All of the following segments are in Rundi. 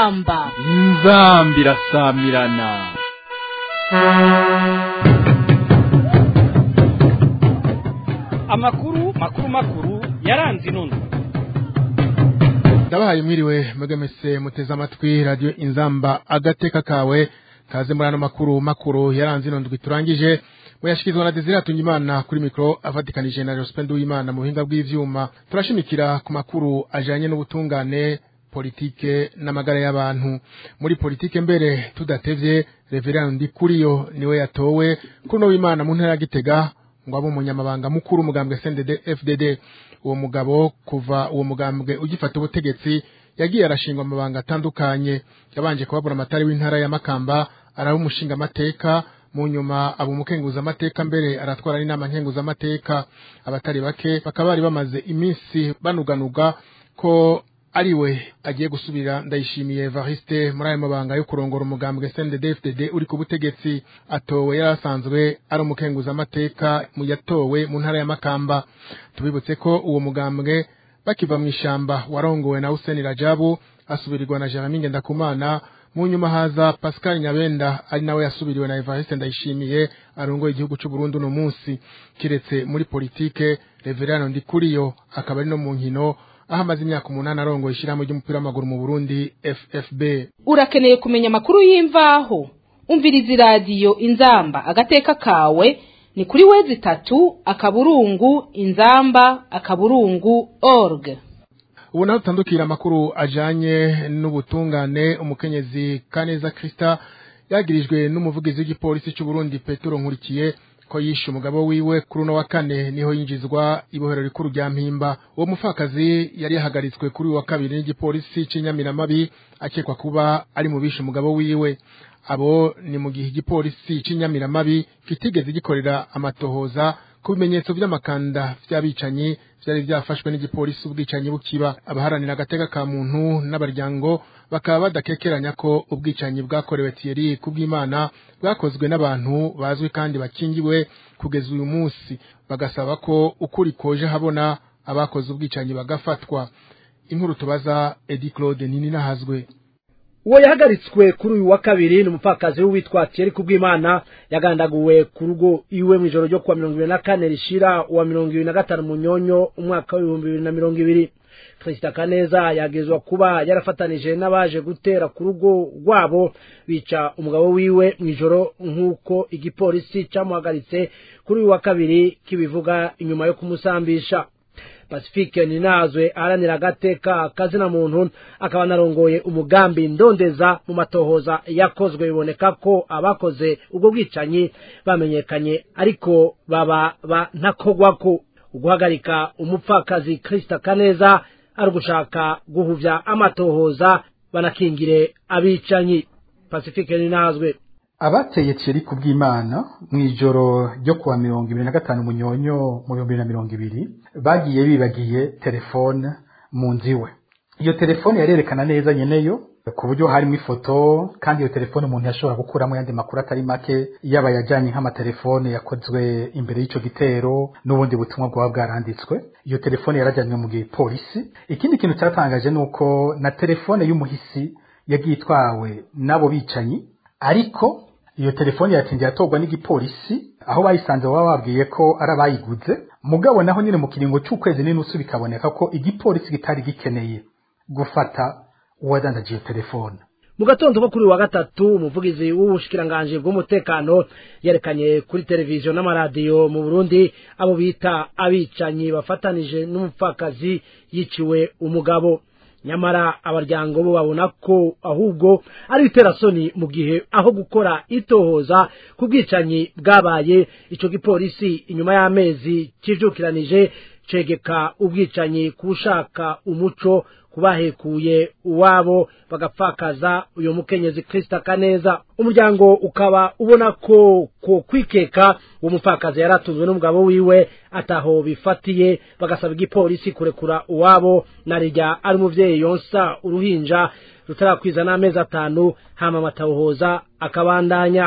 inzamba inzamba irasamirana amakuru makuru makuru yaranze inono ndabahaye mwiriwe mugemese muteze amatwi radiyo inzamba agateka kawe kaze muri ano makuru makuru yaranze ino ndwi turangije muyashyikirizwa na desire atungimana kuri mikoro avatikanije na joseph w'imana mu buhinga bw'ivyuma turashimikira ku makuru ajanye n'ubutungane politike n'amagara y'abantu muri politike mbere tudatevye reverend ndikuriyo niwe yatowe kuri w'imana mu ntara ya gitega ngo abe umunyamabanga mukuru umugambwe CNDD FDD uwo mugabo kuva uwo mugambwe ugifata ubutegetsi yagiye arashingwa amabanga atandukanye yabanje kubabura amatari w'intara ya Makamba araba umushinga amateka mu nyuma aba umukenguza amateka mbere aratwara n'inama nkenguza amateka abatari bake bakaba bari bamaze iminsi banuganuga ko ariwe agiye gusubira ndayishimiye Evariste muri ayo mabanga yo kurongora umugambwe CNDD-FDD uri ku butegetsi atowe yarasanzwe ari umukenguza amateka mu yatowe mu ntara ya Makamba tubibutse ko uwo mugambwe bakiva mu ishamba warongowe na Hussein Rajabu asubirirwa na Jeremy Ngendakumana mu nyuma haza Pascal Nyabenda ari nawe yasubiriwe na Evariste Ndayishimiye arongoye igihugu cy'u Burundi no munsi kiretse muri politike Reverend Ndikuriyo akaba ari no mu nkino aho amaze imyaka umunani arongoye ishyirahamwe ry'umupira w'amaguru mu Burundi FFB urakeneye kumenya amakuru y'imvaho umviriza iradiyo inzamba agateka kawe ni kuri wezi itatu akaburungu inzamba akaburungu org ubu naho tutandukira amakuru ajanye n'ubutungane umukenyezi Kaneza Krista yagirijwe n'umuvugizi w'igipolisi cy'u Burundi Petero Nkurikiye ko yishe umugabo wiwe kuri uno wa kane niho yinjizwa ibohero rikuru rya mpimba uwo mupfakazi yari yahagaritswe kuri uyu wa kabiri n'igipolisi cy'inyamiramabi akekwa kuba ari mu bishe umugabo wiwe abo ni mu gihe igipolisi cy'inyamiramabi kitigeze gikorera amatohoza ku bimenyetso by'amakanda by'abicanyi byari byafashwe n'igipolisi ubwicanyi bukiba abaharanira agateka ka muntu n'abaryango bakaba badakekeranya ko ubwicanyi bwakorewe Thierry kubw'Imana bwakozwe n'abantu bazwi kandi bakingiwe kugeza uyu munsi bagasaba ko ukuri koje habona abakoze ubwicanyi bagafatwa inkuru tubaza Eddie Claude nini nahazwe uwo yahagaritswe kuri uyu wa kabiri ni umupfakazi w'uwitwa Thierry Kubwimana yagandaguwe ku rugo iwe mu ijoro ryo kuwa mirongo ibiri na kane rishira uwa mirongo ibiri na gatanu munyonyo umwaka w'ibihumbi bibiri na mirongo ibiri Christa Kaneza yagezwa kuba yarafatanije n'abaje gutera ku rugo rwabo bica umugabo wiwe mu ijoro nk'uko igipolisi cyamuhagaritse kuri uyu wa kabiri kibivuga inyuma yo kumusambisha pacifique ninazwe aharanira agateka kazina muntu akaba anarongoye umugambi ndondeza mu matohoza yakozwe biboneka ko abakoze ubwo bwicanyi bamenyekanye ariko baba banakogwako uguhagarika umupfakazi Krista Kaneza ari ugushaka guhuvya amatohoza banakingire abicanyi pacifique ninazwe abateye Thierry kubw'Imana mu ijoro ryo kuwa mirongo ibiri na gatanu munyonyo mu bihumbi bibiri na mirongo ibiri bagiye bibagiye telefone mu nzu iwe iyo telefone yarerekana neza nyeneyo ku buryo harimo ifoto kandi iyo telefone umuntu yashobora gukuramo yandi makuru atari make yaba yajyanye nk'amatelefone yakozwe imbere y'icyo gitero n'ubundi butumwa bwaba bwaranditswe iyo telefone yarajyanywe mu gihe polisi ikindi kintu cyatangaje ni uko na telefone y'umuhisi yagiye itwawe n'abo bicanyi ariko iyo telefone yatinze yatorwa n'igipolisi aho bayisanze baba babwiye ko ari abayiguze mugabo naho nyine mu kiringo cy'ukwezi n'inusu bikaboneka ko igipolisi kitari gikeneye gufata uwadandaje iyo telefone mu gatondo ko kuri wa gatatu umuvugizi w'ubushikiranganji bw'umutekano yerekanye kuri televiziyo n'amaradiyo mu Burundi abo bita abicanyi bafatanije n'umupfakazi yiciwe umugabo nyamara abaryango bo babona ko ahubwo ari iterasoni mu gihe aho gukora itohoza ku bwicanyi bwabaye icyo gipolisi inyuma y'amezi kijukiranije cegeka ubwicanyi kushaka umuco kubahekuye uwabo bagapfakaza uyu mukenyezi Krista Kaneza umuryango ukaba ubona ko ko kwikeka uwo mupfakazi yaratunzwe n'umugabo wiwe ataho bifatiye bagasaba igipolisi kurekura uwabo narijya ari umuvyeyi yonsa uruhinja rutarakwiza n'amezi atanu hama amatahoza akabandanya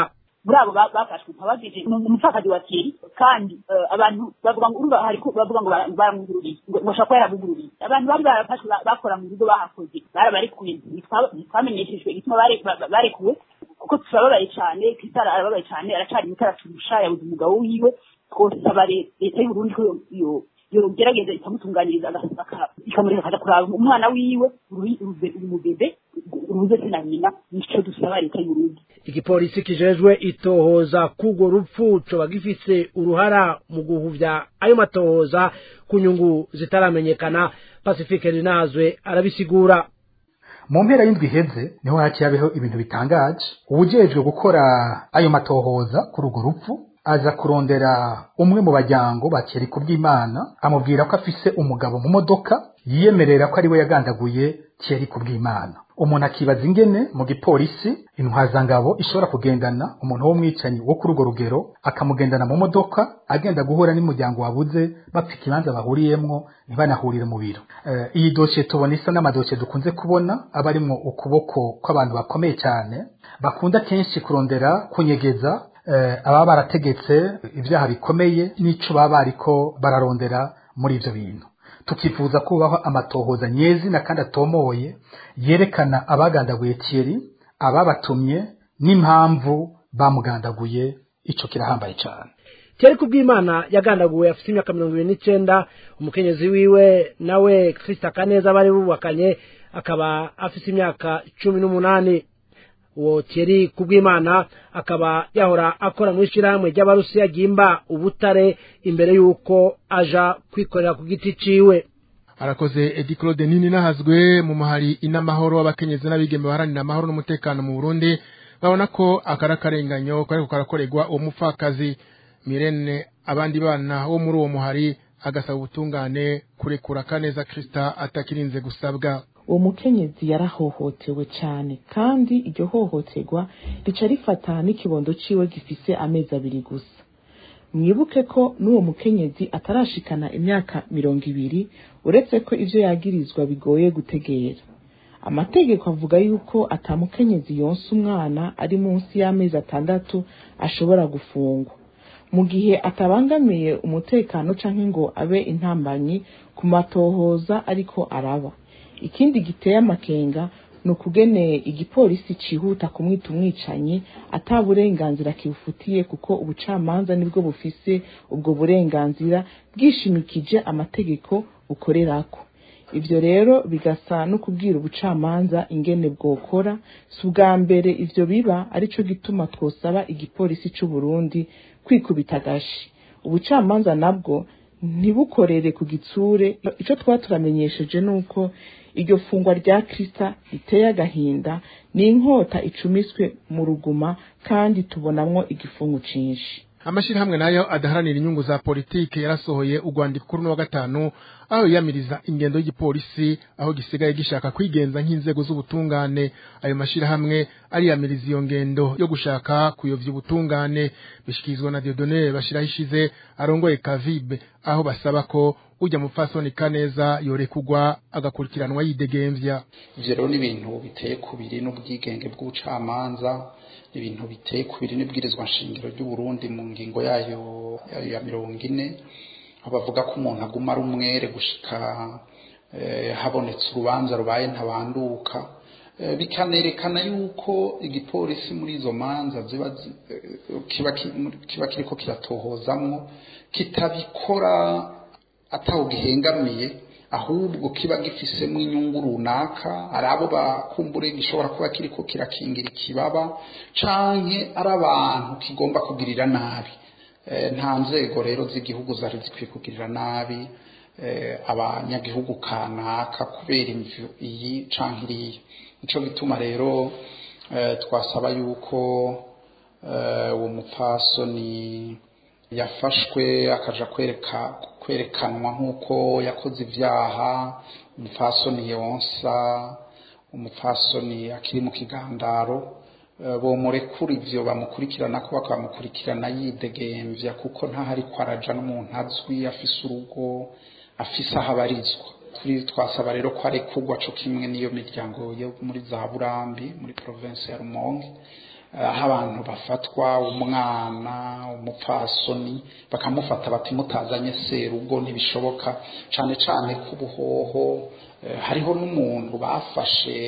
muri abo ba- bafashwe mpabajije ni umupfakazi wa Thierry kandi eh, abantu bavuga ngo urumva hari ko bavuga ngo bara- baramugururiye ngo ngo ashobora kuba yaramugururiye abantu bari barafashwe ba- bakora mu bigo bahakoze barabarekuye ntitwa- ntitwamenyeshejwe igituma bare- ba- ba- barekuwe kuko turababaye cyane Christelle arababaye cyane aracari muto araturusha yabuze umugabo wiwe twosaba le- leta y'uburundi ko yo- yo- yogerageza ikamutunganyiriza aga- aka- ikamureka akaja kuraba umwana wiwe uri- uri- uri mu bebe urubuze se na nyina nico dusaba leta y'uburundi igipolisi kijejwe itohoza k'urwo rupfu coba gifise uruhara mu guhuvya ayo matohoza ku nyungu zitaramenyekana pacifique rinazwe arabisigura mu mpera y'indwi iheze niho hakiyabeho ibintu bitangaje uwujejwe gukora ayo matohoza kuri urwo rupfu aza kurondera umwe mu bajyango ba Thierry Kubwimana amubwira ko afise umugabo mu modoka yiyemerera ko ari we yagandaguye Thierry Kubwimana umuntu akibaza ingene mu gipolisi intwazangabo ishobora kugendana umuntu w'umwicanyi wo kuri urwo rugero akamugendana mu modoka agenda guhura n'umuryango wabuze bapfa ikibanza bahuriyemwo ntibanahurire mu biro Eh, iyi dosiye tubona isa n'amadosiye dukunze kubona aba arimwo ukuboko kw'abantu bakomeye cyane bakunda kenshi kurondera kunyegeza eh, ababa barategetse ibyaha bikomeye n'ico baba bariko bararondera muri ivyo bintu tukifuza kubaho amatohoza nyezina kandi atomoye yerekana abagandaguye Thierry ababatumye n'impamvu bamugandaguye ico kirahambaye cyane Thierry Kubwimana yagandaguwe afite imyaka mirongo ibiri n'icenda umukenyezi wiwe nawe Christa Kaneza bari bubakanye akaba afite imyaka cumi n'umunani uwo Thierry Kubwimana akaba yahora akora mu ishyirahamwe ry'abarusiya ryimba ubutare imbere y'uko aja kwikorera ku giti ciwe arakoze edi claude nini nahazwe mu mahari inamahoro w'abakenyezi n'abigeme baharanira amahoro n'umutekano mu burundi babona ko akari akarenganyo kariko karakorerwa uwo mupfakazi mirene abandi bana bo muri uwo muhari agasaba ubutungane kurekura kaneza krista atakirinze gusabwa uwo mukenyezi yarahohotewe cyane kandi iryo hohoterwa rica rifata n'ikibondo ciwe gifise amezi abiri gusa mwibuke ko n'uwo mukenyezi atarashikana imyaka mirongo ibiri uretse ko ivyo yagirizwa bigoye gutegera amategeko avuga yuko atamukenyezi yonsa umwana ari munsi y'amezi atandatu ashobora gufungwa mu gihe atabangamiye umutekano canke ngo abe intambanyi ku matohoza ariko araba ikindi giteye amakenga ni ukugene igipolisi cihuta kumwita umwicanyi ata burenganzira kibufitiye kuko ubucamanza nibwo bufise ubwo burenganzira bwishimikije amategeko bukorerako ivyo rero bigasa no kubwira ubucamanza ingene bwokora si ubwa mbere ivyo biba arico gituma twosaba igipolisi c'u Burundi kwikubita agashi ubucamanza nabwo ntibukorere ku gitsure ico twaba turamenyesheje nuko iryo fungwa rya krista riteye agahinda ni inkota icumiswe mu ruguma kandi tubonamwo igifungu cinshi amashirahamwe nayo adaharanira inyungu za politike yarasohoye urwandiko kuri uno wa gatanu aho yiyamiriza ingendo y'igipolisi aho gisigaye gishaka kwigenza nk'inzego z'ubutungane ayo mashirahamwe ariyamiriza iyo ngendo yo gushaka kuyovya ubutungane bishikirizwa na Dieudonne bashiraho ishize arongoye Kavibe aho basaba ko ujya mupfasoni kaneza yorekugwa agakurikiranwa yidegemvya ivyo rero ni ibintu biteye kubiri n'ubwigenge bw'ubucamanza ni ibintu biteye kubiri n'ibwirizwa nshingiro ry'uburundi mu ngingo yayo yayo ya mirongo ine aho bavuga ko umuntu aguma ari umwere gushika eh, habonetse urubanza rubaye ntabanduka Eh, bikanerekana yuko igipolisi muri izo manza ziba zi- eh, kiba ki- kiba kiriko kiratohozamwo kitabikora ataho gihengamiye ahubwo kiba gifisemo inyungu runaka ari abo bakumbure gishobora kuba kiriko kirakingira ikibaba canke ari abantu kigomba kugirira nabi Eh, nta nzego rero z'igihugu zari zikwiye kugirira nabi eh, abanyagihugu kanaka kubera imvu iyi canke iriya nico gituma rero eh, twasaba yuko eh, uwo mupfasoni yafashwe akaja kwereka kwerekanwa nk'uko yakoze ivyaha umupfasoni yonsa umupfasoni akiri mu kigandaro eh, bomurekura ivyo bamukurikirana ko bakamukurikirana yidegemvya kuko ntahari ko araja n'umuntu azwi afise urugo afise aho abarizwa turi twasaba rero ko arekurwa co kimwe n'iyo miryango yo muri za burambi muri province ya rumonge aho abantu bafatwa umwana umupfasoni bakamufata bati mutazanye serugo ntibishoboka cyane cyane ko ubuhoho hariho n'umuntu bafashe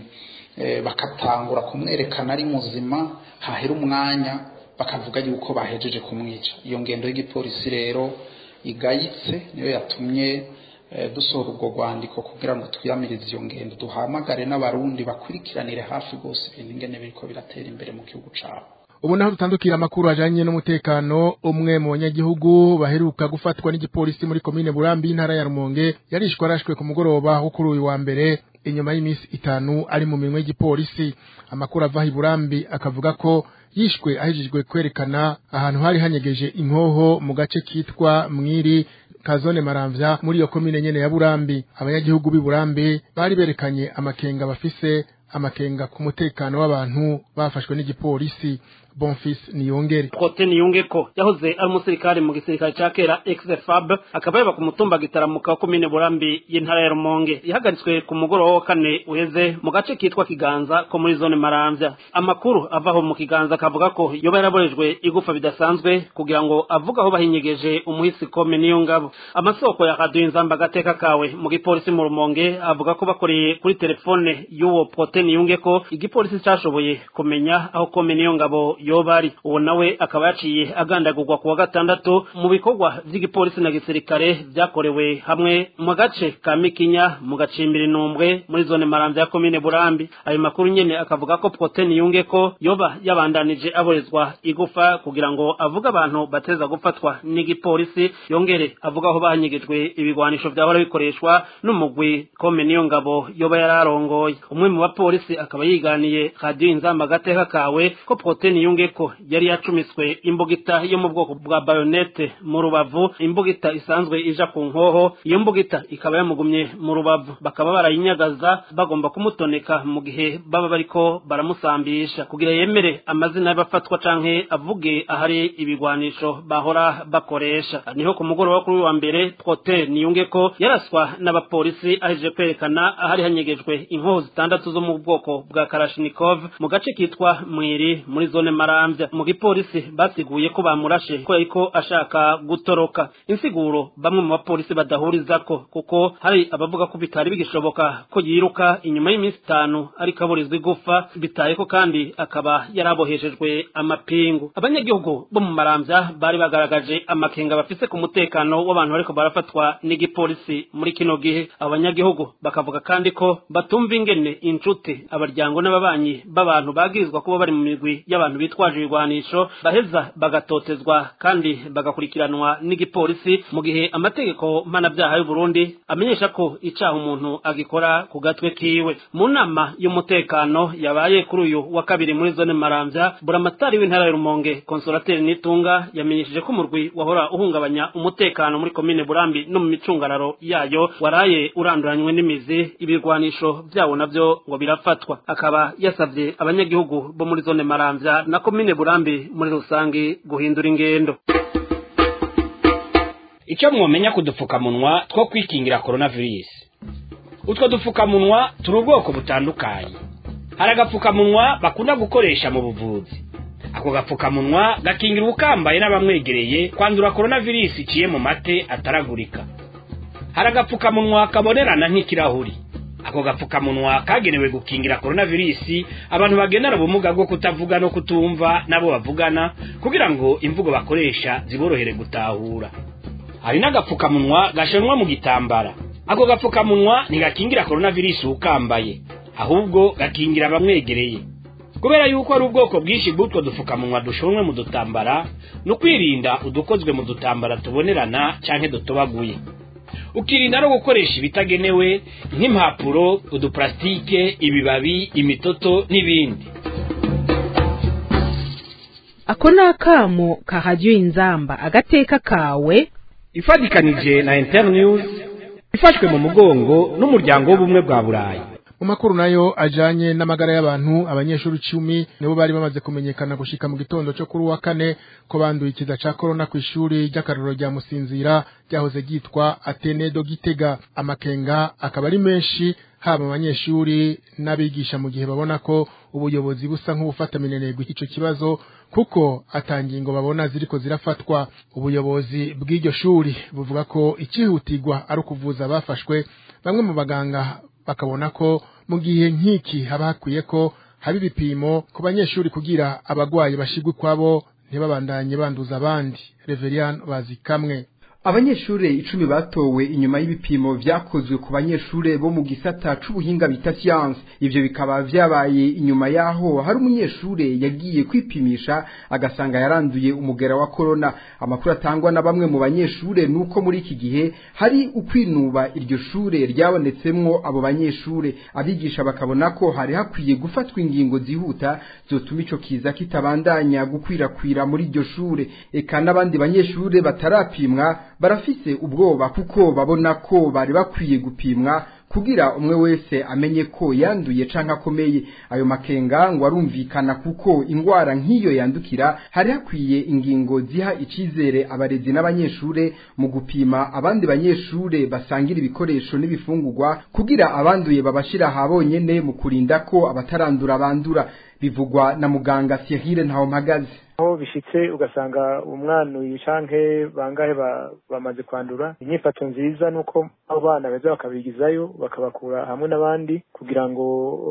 bakatangura kumwerekana ari muzima hahera umwanya bakavuga yuko bahejeje kumwica iyo ngendo y'igipolisi rero igayitse niyo yatumye dusohora ubwo rwandiko kugira ngo twiyamirize iyo ngendo duhamagare n'abarundi bakurikiranire hafi rwose ibintu ingene biriko biratera imbere mu gihugu cyabo ubu naho dutandukira amakuru ajanye n'umutekano umwe mu banyagihugu baheruka gufatwa n'igipolisi muri komine Burambi intara ya Rumonge yarishwe arashwe ku mugoroba wo kuri uyu wa mbere inyuma y'iminsi itanu ari mu minwe y'igipolisi amakuru ava i Burambi akavuga ko yishwe ahejejwe kwerekana ahantu hari hanyegeje inkoho mu gace kitwa Mwiri kazone maramvya muri iyo komine nyene ya Burambi abanyagihugu b'i Burambi bari berekanye amakenga bafise amakenga ku mutekano w'abantu bafashwe n'igipolisi Bonfils Niyongere Prote Niyongeko yahoze ari umusirikare mu gisirikare ca kera ex-FAB akaba yaba ku mutumba gitaramuka wa komine Burambi y'intara ya Rumonge yahagaritswe ku mugoroba wa kane uheze mu gace kitwa Kiganza ko muri zone Maramvya amakuru avaho mu Kiganza akavuga ko yoba yaraborejwe igufa bidasanzwe kugira ngo avuga aho bahinyegeje umuhisi kome niyo ngabo amasoko ya radio inzamba gateka kawe mu gipolisi mu Rumonge avuga ko bakoreye kuri telefone y'uwo Prote Niyongeko igipolisi cashoboye kumenya aho kome niyo ngabo yobari uwo nawe akaba yaciye agandagurwa kuwa gatandatu mu bikorwa vy'igipolisi na gisirikare vyakorewe hamwe mu gace ka Mikinya mu gacimbiri inumbwe muri zone Maramvya ya komine Burambi ayo makuru nyene akavuga ko Protein yunge ko yoba yabandanije aborezwa igufa kugira ngo avuga abantu bateza gufatwa n'igipolisi yongere avuga aho banyegejwe ibigwanisho vyahora bikoreshwa n'umugwi kome niyo ngabo yoba yararongoye umwe mu bapolisi akaba yiganiye radio inzamba gateka kawe ko Protein yunge ko yari yacumiswe imbugita yo mu bwoko bwa bayonete mu rubavu imbugita isanzwe ija ku nkoho iyo mbugita ikaba yamugumye mu rubavu bakaba barayinyagaza bagomba kumutoneka mu gihe baba bariko baramusambisha kugira yemere amazina y'abafatwa canke avuge ahari ibigwanisho bahora bakoresha niho ku mugoroba kuri wa mbere Prote niyunge ko yaraswa n'abapolisi aheje kwerekana ahari hanyegejwe inkoho zitandatu zo mu bwoko bwa Kalashnikov mu gace kitwa Mwiri muri zone Maramvya mu gipolisi basiguye ko bamurashe ko yariko ashaka gutoroka insiguro bamwe mu bapolisi badahurizako kuko hari abavuga ko bitari bigishoboka ko yiruka inyuma y'iminsi itanu ariko aburizwa igufa bitaye ko kandi akaba yaraboheshejwe amapingu abanyagihugu bo mu Maramvya bari bagaragaje amakenga bafise ku mutekano w'abantu bariko barafatwa n'igipolisi muri kino gihe abanyagihugu bakavuga kandi ko batumva ingene inshuti abaryango n'ababanyi b'abantu bagirizwa kuba bari mu migwi y'abantu bitwaje ibigwanisho baheza bagatotezwa kandi bagakurikiranwa n'igipolisi mu gihe amategeko mpanabyaha y'u Burundi amenyesha ko icaha umuntu agikora ku gatwe kiwe mu nama y'umutekano yabaye kuri uyu wa kabiri muri zone Maramvya buramatari w'intara ya Rumonge konsolateri Nitunga yamenyesheje ko umurwi wahora uhungabanya umutekano muri komine Burambi no mu micungararo yayo waraye uranduranywe n'imizi ibirwanisho vyawo navyo ngo birafatwa akaba yasavye abanyagihugu bo muri zone Maramvya na komine Burambi muri rusangi guhindura ingendo icyo mwomenya ku dupfukamunwa two kwikingira coronavirus utwo dupfukamunwa turi ubwoko butandukanye hari agapfukamunwa bakunda gukoresha mu buvuzi ako gapfukamunwa gakingira ubukambaye n'abamwegereye kwandura coronavirus iciye mu mate ataragurika hari agapfukamunwa kabonerana nk'ikirahuri ako gapfukamunwa kagenewe gukingira coronavirus abantu bagendana ubumuga bwo kutavuga no kutumva nabo bavugana kugira ngo imvugo bakoresha ziborohere gutahura hari n'agapfukamunwa gashanwa mu gitambara ako gapfukamunwa ntigakingira coronavirus ukambaye ahubwo gakingira abamwegereye kubera yuko ari ubwoko bwinshi bw'utwo dupfukamunwa dushonwe mu dutambara ni ukwirinda udukozwe mu dutambara tubonerana canke dutobaguye ukirinda no gukoresha ibitagenewe nk'impapuro uduplastike ibibabi imitoto n'ibindi ako ni akamo kahajya inzamba agateka kawe ifatikanije na internews ifashwe mu mugongo n'umuryango w'ubumwe bwa burayi mu makuru nayo ajanye n'amagara y'abantu abanyeshuri icumi nibo bari bamaze kumenyekana gushika mu gitondo cyo kuri wa kane ko banduye ikiza ca corona ku ishuri ry'akarorero rya Musinzira ryahoze ryitwa Atene do Gitega amakenga akaba ari menshi haba abanyeshuri n'abigisha mu gihe babona ko ubuyobozi busa nk'ubufata minenegwa ico kibazo kuko atangingo babona ziriko zirafatwa ubuyobozi bw'iryo shuri buvuga ko ikihutirwa ari ukuvuza abafashwe bamwe mu baganga bakabona ko mu gihe nk'iki haba hakwiye ko haba ibipimo ku banyeshuri kugira abagwayi bashigwe kwabo ntibabandanye banduza abandi Reverien bazikamwe abanyeshure icumi batowe inyuma y'ibipimo vyakozwe ku banyeshure bo mu gisata c'ubuhinga bita science ivyo bikaba vyabaye inyuma yaho hari umunyeshure yagiye kwipimisha agasanga yaranduye umugera wa corona amakuru atangwa na bamwe mu banyeshure nuko muri iki gihe hari ukwinuba iryo shure ryabonetsemwo abo banyeshure abigisha bakabona ko hari hakwiye gufatwa ingingo zihuta zotuma ico kiza kitabandanya gukwirakwira muri iryo shure eka n'abandi banyeshure batarapimwa barafise ubwoba kuko babona ko bari bakwiye gupimwa kugira umwe wese amenye ko yanduye canke akomeye ayo makenga ngo arumvikana kuko ingwara nk'iyo yandukira hari hakwiye ingingo ziha icizere abarezi n'abanyeshure mu gupima abandi banyeshure basangira ibikoresho n'ibifungurwa kugira abanduye babashira habonyene mu kurinda ko abatarandura bandura bivugwa na muganga Cyril Ntawomagazi aho bishitse ugasanga umwana canke bangahe bamaze kwandura inyifato nziza nuko abo bana beza bakabigizayo bakabakura hamwe n'abandi kugira ngo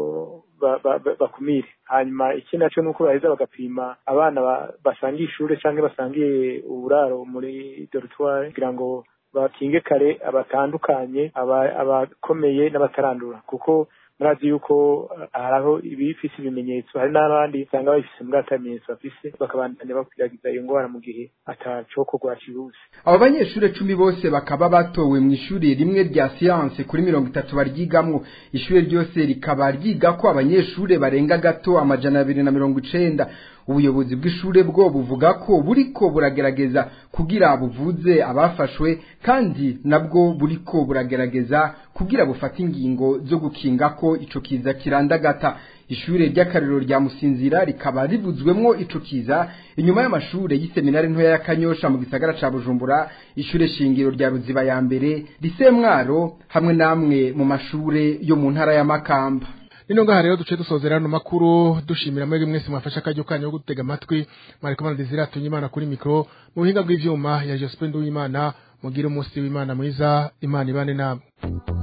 bakumire hanyuma iki naco nuko baheza bagapima abana basangiye ishure canke basangiye uburaro muri dortoir kugira ngo bakinge kare abatandukanye abakomeye n'abatarandura kuko murazi yuko haraho ibifise ibimenyetso hari n'abandi usanga babifise mbwa atamenyetso bafise bakabandanya bakwiragiza iyo ngwara mu gihe atacokorwa cihuse abo banyeshure cumi bose bakaba batowe mu ishuri rimwe rya siyanse kuri mirongo itatu baryigamwo ishure ryose rikaba ryigako abanyeshure barenga gato amajana abiri na mirongo icenda ubuyobozi bw'ishure bwo buvuga ko buriko buragerageza kugira buvuze abafashwe kandi nabwo buriko buragerageza kugira bufate ingingo zo gukinga ko ico kiza kirandagata ishure ry'akariro rya musinzira rikaba rivuzwemwo ico kiza inyuma y'amashure y'iseminari ntoya ya kanyosha mu gisagara ca bujumbura ishure shingiro rya ruziba ya mbere risemwaro hamwe namwe mu mashure yo mu ntara ya makamba nino ngaha rero duce dusozera no makuru dushimira mwebwe mwese mwafasha akaryo kanyu ko gutega amatwi mwariko manadizira tunyimana kuri mikro mu buhinga bw'ivyuma ya Jospin Duwimana mugire umunsi w'Imana mwiza Imana ibane namwe